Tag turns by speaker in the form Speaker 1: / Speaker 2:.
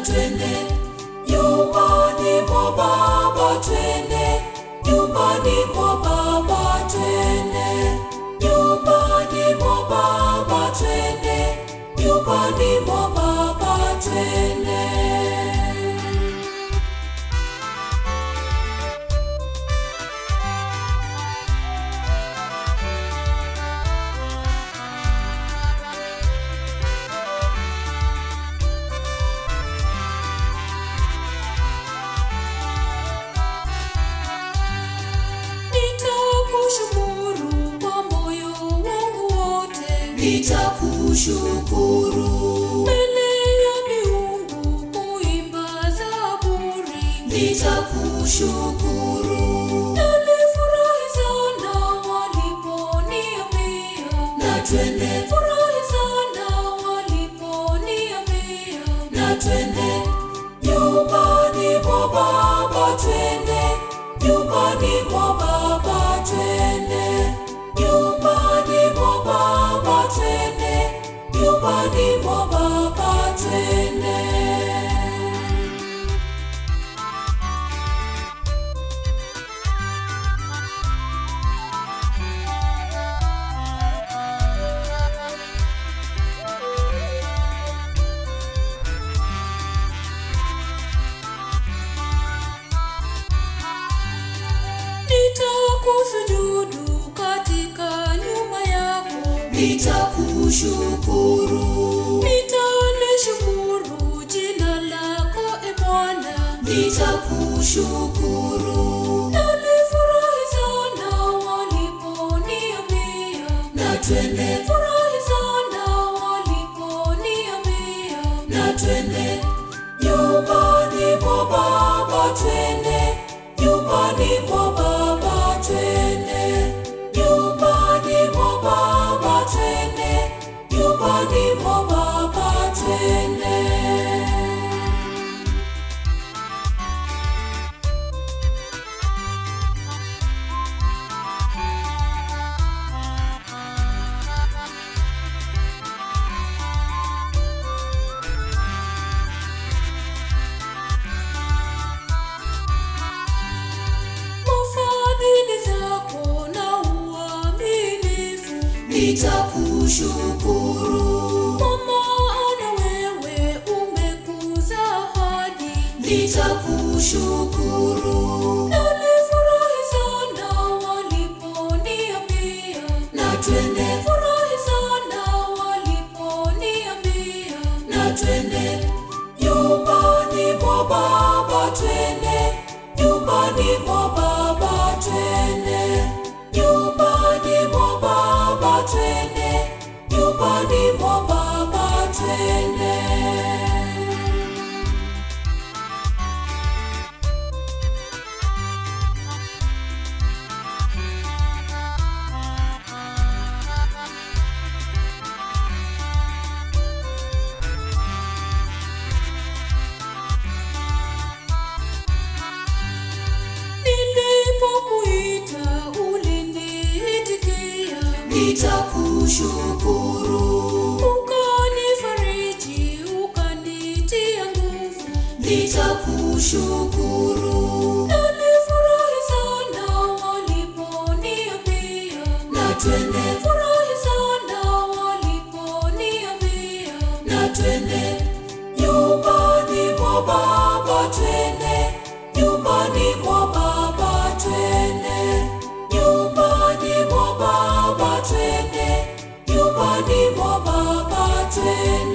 Speaker 1: twende nyumbani mwa baba twende nyumbani mwa baba twende nyumbani mwa baba twende nyumbani mwa baba twende Nitakushukuru kwa moyo wangu wote, nitakushukuru mbele ya miungu kuimba zaburi, nitakushukuru. Nalifurahi sana waliponiambia na twende, furahi sana waliponiambia na twende nyumbani mwa baba twende nyumbani mwa baba twende nyumbani mwa baba twende nyumbani mwa baba twende nitakusujudu katika nyumba yako, nitakushukuru, nitalishukuru jina lako e Bwana, nitakushukuru. Nalifurahi sana waliponiambia na twende, furahi sana waliponiambia na twende nyumbani mwa baba twende nyumbani mwa baba twende nyumbani mwa baba twende nyumbani mwa baba twende Fadhili zako na uaminifu nitakushukuru, kwa maana wewe umekuza hadi nitakushukuru. Nalifurahi sana waliponiambia na twende, furahi sana waliponiambia na twende nyumbani mwa baba twende nyumbani mwa baba twende nyumbani mwa baba twende nyumbani mwa baba twende Nilipokuita uliniitikia, nitakushukuru. Ukanifariji, ukanitia nguvu, nitakushukuru. Nalifurahi sana waliponiambia na twende, furahi sana waliponiambia na twende nyumbani mwa baba twende nyumbani mwa baba twende nyumbani mwa baba twende nyumbani mwa baba twende